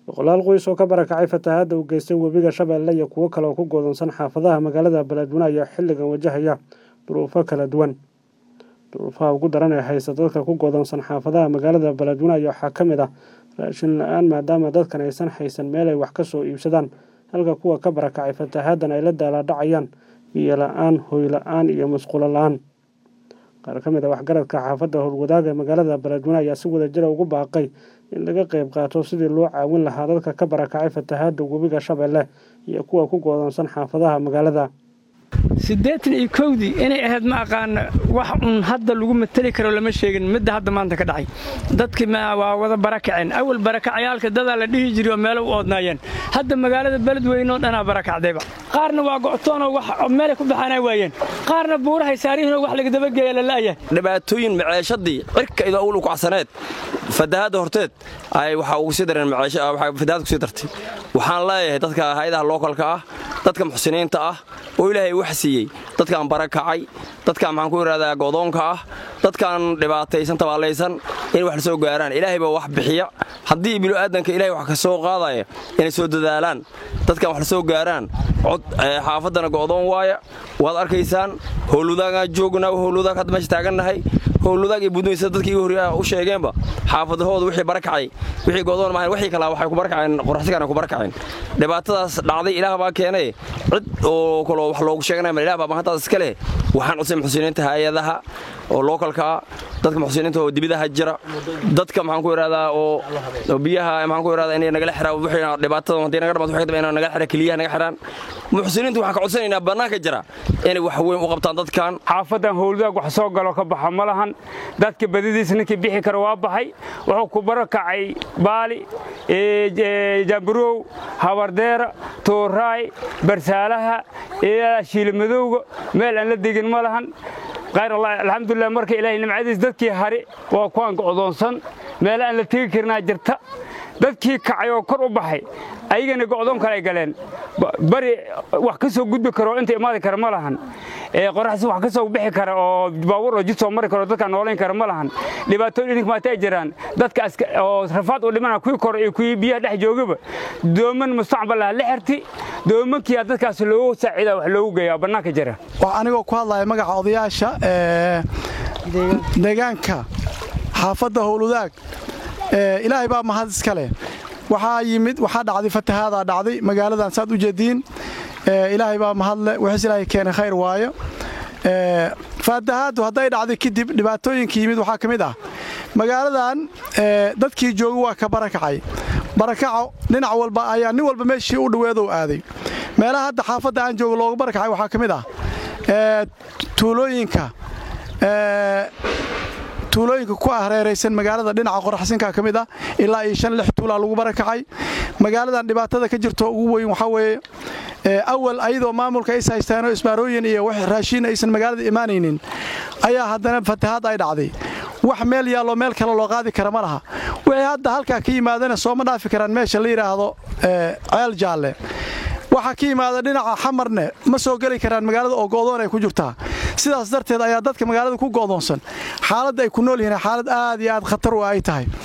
boqolaal qoys oo ka barakacay fatahaadda uu geystay webiga shabeelle iyo kuwo kale oo ku goodonsan xaafadaha magaalada beledweyne ayaa xilligan wajahaya duruufo kala duwan duruufaha ugu daran ee haysta dadka ku goodonsan xaafadaha magaalada beledweyne ayaa waxaa ka mid ah raashin la-aan maadaama dadkan aysan haysan meel ay wax ka soo iibsadaan halka kuwa ka barakacay fatahaaddan ay la daalaadhacayaan biyo la-aan hoy la-aan iyo musqulo la-aan qaar ka mid a waxgaradka xaafadda howlwadaaga magaalada beledweyne ayaa si wadajira ugu baaqay in laga qayb qaato sidii loo caawin lahaa dadka ka barakacay fatahaadda webiga shabeelle iyo kuwa ku goodonsan xaafadaha magaalada siddeetan iyo kowdii inay ahayd ma aqaana wax un hadda lagu mateli karo lama sheegin midda hadda maanta ka dhacay dadkii waa wada barakaceen awal barakacayaalka dadaa la dhihi jiray oo meelo u oodnaayeen hadda magaalada beledweyne oo dhanaa barakacdayba qaarna waa go'toonoo wax meelay ku baxaanaa waayeen qaarna buurahay saarihinoo wax laga dabageeya la la'yahay dhibaatooyin maceeshadii cirka idoo awlu kacsaneed fatahaadda horteed ay waxaa ugu sii dareen fatahaad kusii dartay waxaan leeyahay dadka hayadaha lookalka ah dadka muxsiniinta ah oo ilaahay wax siiyey dadkaan barakacay dadkaan maxaan ku idhahdaa godoonka ah dadkaan dhibaataysan tabaallaysan inay wax la soo gaaraan ilaahay baa wax bixiya haddii bilo'aadanka ilahay wax ka soo qaadaya inay soo dadaalaan dadkaan wax la soo gaaraan cod xaafaddana go'doon waaya waad arkaysaan howlwadaagaan joognaa howlwadaag hadda meesha taagannahay howlwadaag iyo budmaysa dadkii igu horreeya u sheegeenba xaafadahooda wixii barakacay wixii go'doon maahayn wixii kalaa waxay ku barakaceen qoraxsigaana ku barakaceen dhibaatadaas dhacday ilaah baa keenay cid oo kaloo wax loogu sheeganaya ma ilah baa mahantaas iska leh waxaan cusay muxsiniinta hay-adaha oo lookalka ah dadka muxsiniinta oo dibidaha jira dadka maxaan ku idhahdaa oo biyaha maxaan ku idhahdaa inay nagala xiraan wixii dhibaatada haddii naga dhamato waxay inay nagala xiraan keliyaha naga xiraan muxsiniintu waxaan ka codsanaynaa bannaanka jira inay wax weyn u qabtaan dadkan xaafadan howladaag wax soo galo ka baxa ma lahan dadka badidiis ninkii bixi kara waa baxay wuxuu ku barakacay baali jaamburow habardeera tooraay barsaalaha shiilimadowga meel aan la degin ma lahan khayr allah alxamdulilah marka ilaahay nimcadiis dadkii hari waa kuwaan go'doonsan meele aan la tegi karinaa jirta dadkii kacay oo kor u baxay ayagana go'doon kale ay galeen bari wax ka soo gudbi karo inta imaadi kara ma lahan qoraxsi wax ka soo bixi kara oo baabuur oo jid soo mari karo dadka noolayn kara ma lahan dhibaatooyin idinka maata ay jiraan dadka oo rafaad u dhimana kuwii kor iyo kuwii biyaha dhex joogaba dooman mustaqbal ah la xirti doomankiyaa dadkaas loogu saaciida wax loogu geeyaa bannaanka jira anigoo ku hadlaya magaca odayaasha deegaanka xaafadda howlwadaag ilaahay baa mahad iska leh waxaa yimid waxaa dhacday fatahaadaa dhacday magaaladan saad u jeediin ilaahay baa mahadle wixiis ilaahay keenay khayr waayo fatahaaddu hadday dhacday kadib dhibaatooyinka yimid waxaa ka mid ah magaaladan dadkii jooga waa ka barakacay barakaco dhinac walba ayaa nin walba meeshii u dhoweedow aaday meelaha hadda xaafadda aan jooga looga barakacay waxaa ka mid ah tuulooyinka tuulooyinka ku hareeraysan magaalada dhinaca qoraxsinka ka mid ah ilaa iyo shan lix tuulaa lagu barakacay magaaladan dhibaatada ka jirto ugu weyn waxaa weeye awal ayadoo maamulka is haystaanoo isbaarooyin iyo wax raashiin aysan magaalada imaanaynin ayaa haddana fatahaad ay dhacday wax meel yaalloo meel kale loo qaadi kara ma laha wixii hadda halkaa ka yimaadana sooma dhaafi karaan meesha la yidhaahdo ceel jaalle waxaa ka yimaada dhinaca xamarne ma soo geli karaan magaalada oo go'doon ay ku jirtaa sidaas darteed ayaa dadka magaalada ku go'doonsan xaaladda ay ku nool yihiin xaalad aad iyo aad khatar u ay tahay